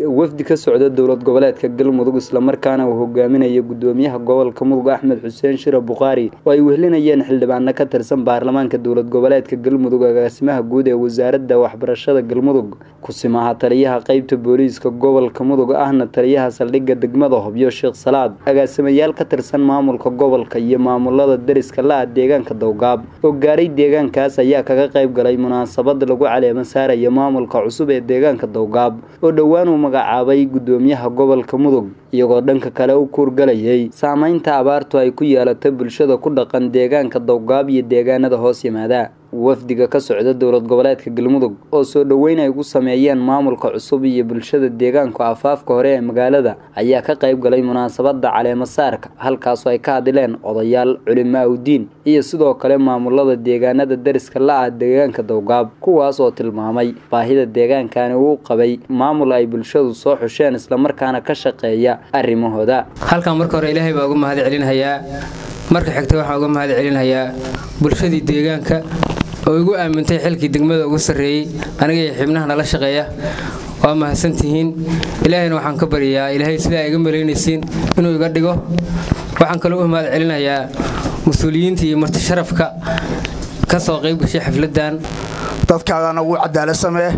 wafdi ka socda dowlad goboleedka galmudug islamarkaana uu hogaaminaya gudoomiyaha gobolka mudug axmed xuseen shire bukhaari oo ay wehlinayeen xildhibaano ka tirsan baarlamaanka dowlad goboleedka galmudug agaasimaha guud ee wasaaradda waxbarashada galmudug kusimaha taliyaha qeybta booliiska gobolka mudug ahna taliyaha saldhigga degmada hobyo sheekh salaad agaasimayaal ka tirsan maamulka gobolka iyo maamulada deriska la-a deegaanka dowgaab oo gaaray deegaankaas ayaa kaga qayb galay munaasabad lagu caleema saaraya maamulka cusub ee deegaanka dowgaab oo dhowaan uu magacaabay gudoomiyaha gobolka mudug iyagoo dhanka kale u kuurgalayay saameynta abaartu ay ku yeelatay bulshada ku dhaqan deegaanka dowgaab iyo deegaanada hoos yimaada wafdiga ka socda dowlad goboleedka galmudug oo soo dhoweyn ay ugu sameeyeen maamulka cusub iyo bulshada deegaanku afaafka hore ee magaalada ayaa ka qayb galay munaasabada caleema saarka halkaasoo ay ka hadleen odayaal culimo awdiin iyo sidoo kale maamulada deegaanada deriska la-ah deegaanka dowgaab kuwaas oo tilmaamay baahida deegaankani uu qabay maamul ay bulshadu soo xusheen islamarkaana ka shaqeeya arrimahooda halkan marka hore ilaahay baa uga mahad celinhayaa marka xigta waxaan uga mahad celinhayaa bulshadii deegaanka oo igu aamintay xilkii degmada ugu sarreeyey aniga iyo xibnaha nala shaqeeya waa mahadsantihiin ilaahayna waxaan ka baryayaa ilaahay sidaa iga malaynaysiin inuu iga dhigo waxaan kaloo u mahad celinayaa mas-uuliyiinta iyo marti sharafka ka soo qayb gashay xafladdan dadkaagana ugu cadaalad samee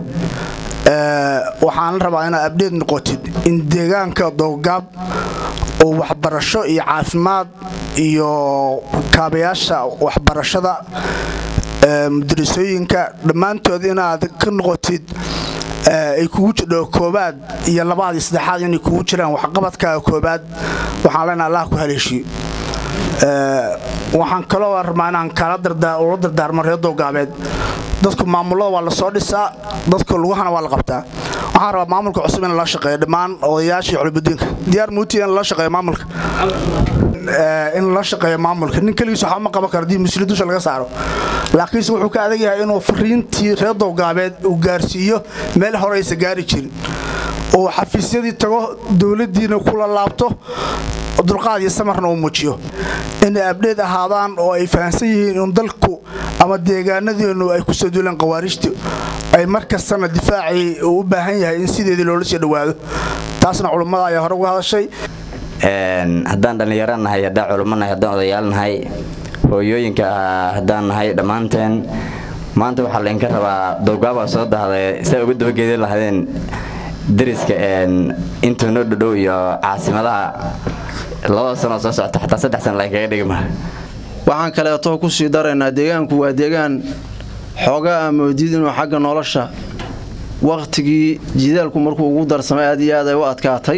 waxaan rabaa inaad abdheed noqotid in deegaanka dowgaab oo waxbarasho iyo caafimaad iyo kaabayaasha waxbarashada mudarisooyinka dhammaantood inaad ka noqotid ay kugu jidho koobaad iyo labaad iyo saddexaad inay kugu jiraan waxqabadkaaga koobaad waxaan leenaha allah ku haleeshiyo waxaan kaloo rabaa inaan kala ula dardaarmo reer dowgaabeed dadku maamulada waa la soo dhisaa dadka lugahana waa la qabtaa waxaan rabaa maamulka cusub in la shaqeeyo dhammaan odayaashii culubadiinka diyaar muuti in la shaqeeyo maamulka in la shaqeeyo maamulka nin keligiis waxba ma qaban karo dii musli dusha laga saaro laakiinse wuxuu ka adag yahay inuu fariintii reer dowgaabeed uu gaarsiiyo meel horeysa gaari jirin oo xafiisyadii tago dowladdiina kula laabto dulqaad iyo samarna uu muujiyo inay abdheed ahaadaan oo ay fahamsan yihiin in dalku ama deegaanadeennu ay ku soo duuleen khawaarijtu ay mar kastana difaacii uu u baahan yahay in sideedii loola sii dhowaado taasna culummada ayaa hore uga hadashay haddaan dhallinyaro nahay haddaan culummo nahay haddaan odayaal nahay hooyooyinka haddaan nahay dhammaanteen maanta waxaa laydinka rabaa dowgaabaa soo dahday siay uga dabageedi lahaydeen deriska intuu noo dhodhow iyo caasimadaha labada sanoo soo socota xataa saddex sana laynkaga dhigma waxaan kaleeto ku sii daraynaa deegaanku waa deegaan xoogaa amoodid inuu xagga nolosha wakhtigii jidaalku markuu ugu darsamay aad iyo aad ay u adkaatay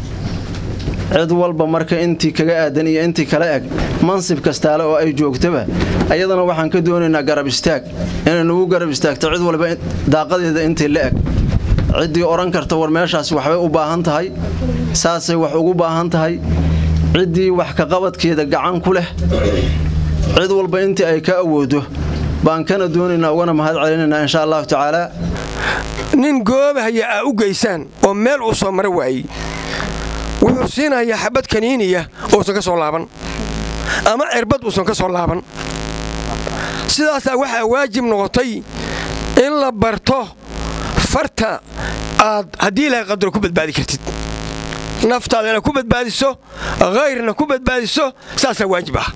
cid walba marka intii kaga aadan iyo intii kala eg mansib kastaale oo ay joogtaba ayadana waxaan ka doonaynaa garab istaag inay nagu garab istaagto cid walba daaqadeeda intii la eg ciddii odhan karta war meeshaasi waxbay u baahan tahay saasay wax ugu baahan tahay ciddii wax kaqabadkeeda gacan ku leh cid walba intii ay ka awoodo baan kana doonaynaa ugana mahad celinaynaa insha allahu tacaala nin goobahaya aa u geysaan oo meel uu soo mara waayey wuxuu siinayaa xabad kaniiniya uusan ka soo laaban ama cirbad uusan ka soo laaban sidaasaa waxaa waajib noqotay in la barto farta aad haddii ilahay qadaro ku badbaadi kartid naftaadana ku badbaadiso hayrna ku badbaadiso saasaa waajib ah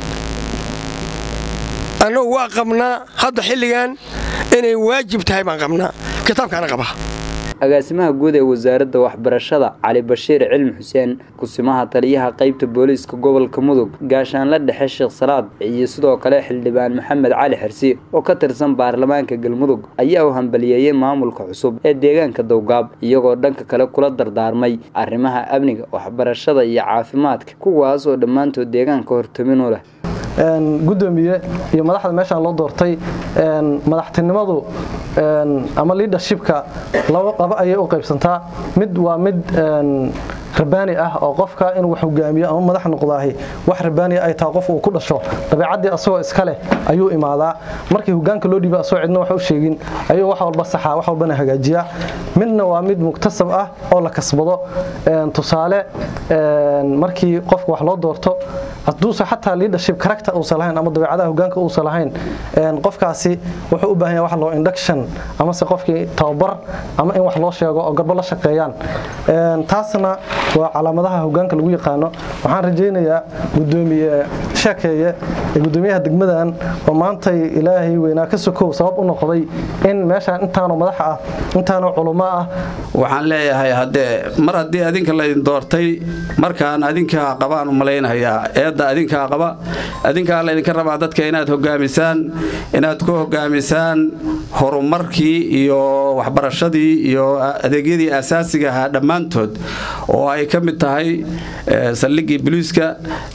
annagu waa qabnaa hadda xilligan inay waajib tahay baan qabnaa kitaabkaana qaba agaasimaha guud ee wasaaradda waxbarashada cali bashiir cilmi xuseen kusimaha taliyaha qeybta booliiska gobolka mudug gaashaanla dhexe sheekh salaad iyo sidoo kale xildhibaan maxamed cali xirsi oo ka tirsan baarlamaanka galmudug ayaa u hambaliyeeyey maamulka cusub ee deegaanka dowgaab iyagoo dhanka kale kula dardaarmay arrimaha amniga waxbarashada iyo caafimaadka kuwaas oo dhammaantood deegaanka hortaminu leh gudoomiye iyo madaxda meeshaan loo doortay madaxtinimadu ama liadershipka laba ayay u qaybsantaa mid waa mid rabaani ah oo qofka inuu wax hogaamiyo ama madax noqdaahi wax rabaani ay tahay qof uu ku dhasho dabeecaddii asagoo iska leh ayuu imaadaa markii hogaanka loo dhiiba asagoo cidna wax u sheegin ayuu wax walba saxaa wax walbana hagaajiyaa midna waa mid muktasab ah oo la kasbado tusaale markii qofka wax loo doorto hadduusan xataa leadership character uusan lahayn ama dabeecadaha hogaanka uusan lahayn qofkaasi wuxuu u baahan yahay wax loo induction amase qofkii tababar ama in wax loo sheego oo garbo la shaqeeyaan taasna waa calaamadaha hogaanka lagu yaqaano waxaan rajaynayaa gudoomiye sheekeeye ee gudoomiyaha degmadan oo maantay ilaahay weynaa ka sokow sabab u noqday in meeshaan intaanoo madax ah intaanoo culummo ah waxaan leeyahay haddee mar haddii adinka laydin doortay markaan adinkaa qabaan u malaynayaa eedda adinkaa qaba adinkaa laydinka rabaa dadka inaad hogaamisaan inaad ku hogaamisaan horumarkii iyo waxbarashadii iyo adeegyadii asaasiga ahaa dhammaantood oo ay ka mid tahay saldhiggii boliiska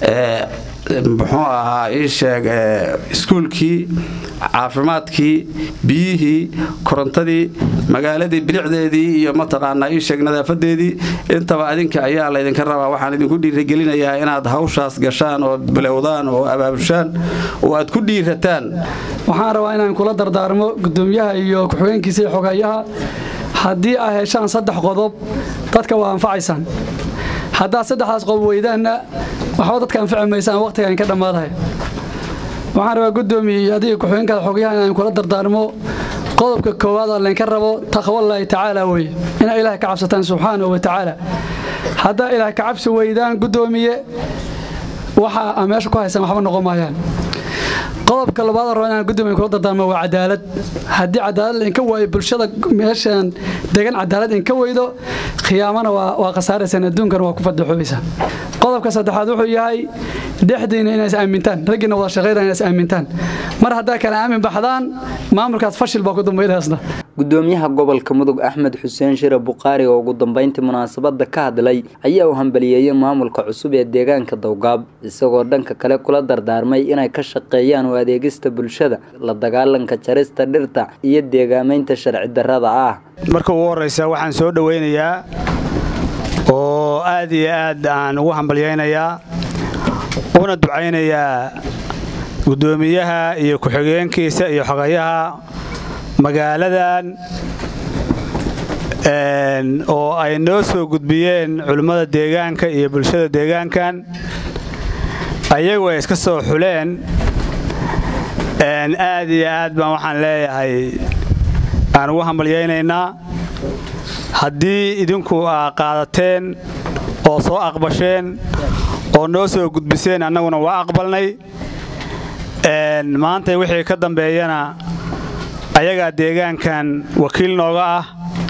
muxuu ahaa ii sheeg iskuulkii caafimaadkii biyihii korontadii magaaladii bilicdeedii iyo mataqaanaa ii sheeg nadaafadeedii intaba adinka ayaa laydinka rabaa waxaan idinku dhiiragelinayaa inaad hawshaas gashaan oo bilowdaan oo abaabushaan oo aad ku dhiirataan waxaan rabaa inaan kula dardaarmo gudoomiyaha iyo ku-xigeenkiisa iyo xogayaha haddii aa heshaan saddex qodob dadka waa anfacaysaan haddaad saddexdaas qodob weydaanna waxba dadka anfaci maysaan waqtigaan ka dhammaadahay waxaan rabaa gudoomiye adiga ku-xigeenkaada xogayaha inaan kula dardaarmo qodobka koowaad aan laynka rabo taqwallaahi tacaala weye inaa ilaahay ka cabsataan subxaanahu wa tacaala haddaa ilaahay ka cabsi weydaan gudoomiye waxa aa meesha ku haysaan waxba noqon maayaan qodobka labaad rabo inaan gudoomiye kula dardaarmo waa cadaalad haddii cadaalad lainka waayo bulshada meeshaan degan cadaalad inka weydo khiyaamana waa khasaaraysaan adduunkana waa ku fadaxoobaysaan qodobka saddexaad wuxuu yahay dhexdiina inays aamintaan raggiina wada shaqaynaa inays aamintaan mar haddaa kale aamin baxdaan maamulkaas fashil baa ku dambaynaysna gudoomiyaha gobolka mudug axmed xuseen shire buqaari oo ugu dambeyntii munaasabada ka hadlay ayaa u hambaliyeeyay maamulka cusub ee deegaanka dowgaab isagoo dhanka kale kula dardaarmay inay ka shaqeeyaan u adeegista bulshada la dagaalanka jarista dhirta iyo deegaamaynta sharci darrada ah marka ugu horraysa waxaan soo dhowaynayaa oo aad iyo aad aan ugu hambalyaynayaa una ducaynayaa guddoomiyaha iyo ku-xigeenkiisa iyo xogayaha magaaladan oo ay noo soo gudbiyeen culimmada deegaanka iyo bulshada deegaankan ayagu ay iska soo xuleen aad iyo aad baan waxaan leeyahay aan ugu hambalyaynaynaa haddii idinku aa qaadateen oo soo aqbasheen oo noo soo gudbiseen annaguna waa aqbalnay maanta wixii ka dambeeyana ayagaa deegaankan wakiil nooga ah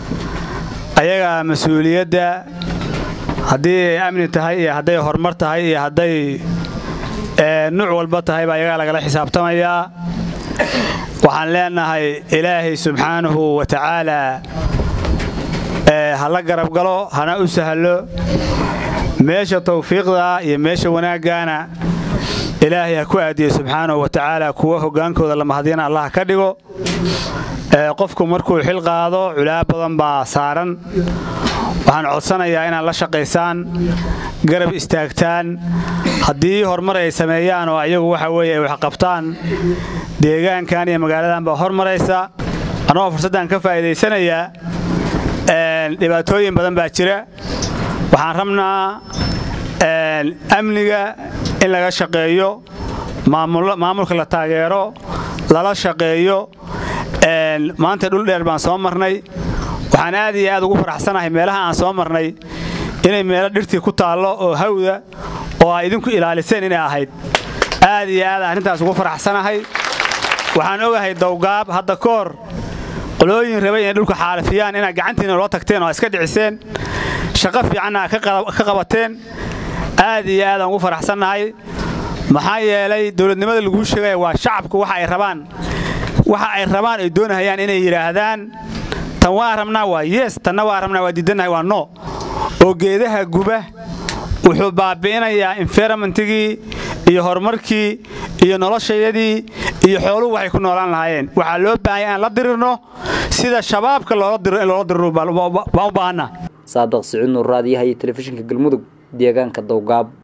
ayagaa mas-uuliyadda haddii ay amni tahay iyo hadday horumar tahay iyo hadday nuuc walba tahayba ayagaa lagala xisaabtamayaa waxaan leenahay ilaahay subxaanahu wa tacaalaa ha la garab galo hana u sahlo meesha tawfiiqda iyo meesha wanaaggaana ilaahay ha ku aadiyo subxaanahu wa tacaala kuwa hoggaankooda la mahadyana allah ka dhigo qofku markuu xil qaado culaa badan baa saaran waxaan codsanayaa inaad la shaqaysaan garab istaagtaan haddii horumar ay sameeyaan oo ayagu waxa weeye ay waxqabtaan deegaankan iyo magaaladan baa hormaraysa annagoo fursaddan ka faa'iidaysanayaa dhibaatooyin badan baa jira waxaan rabnaa amniga in laga shaqeeyo maamulka la taageero lala shaqeeyo maanta dhul dheer baan soo marnay waxaan aad iyo aad ugu faraxsanahay meelaha aan soo marnay inay meelo dhirtii ku taallo oo hawda oo ay idinku ilaaliseen inay ahayd aad iyo aad arrintaas ugu faraxsanahay waxaan ogahay dowgaab hadda ka hor qolooyin rabay inay dhulka xaalifiyaan inaad gacantiina loo tagteen oo a iska dhiciseen shaqo fiicanna aad ka qabateen aad iyo aad aan ugu faraxsannahay maxaa yeelay dowladnimada laguu sheegaya waa shacabku waxa ay rabaan waxa ay rabaan ay doonahayaan inay yidhaahdaan tan waa rabnaa waa yes tanna waa rabnaa waa diidannahay waa no oo geedaha guba wuxuu baabi'inayaa environmentigii iyo horumarkii iyo noloshayadii iyo xooluhu waxay ku noolaan lahaayeen waxaa loo baahanya aan la dirirno sida shabaabka loola diro in loola diriro baan u baahanna saadaq siciid nuur raadiyaha iyo telefishinka galmudug deegaanka dowgaab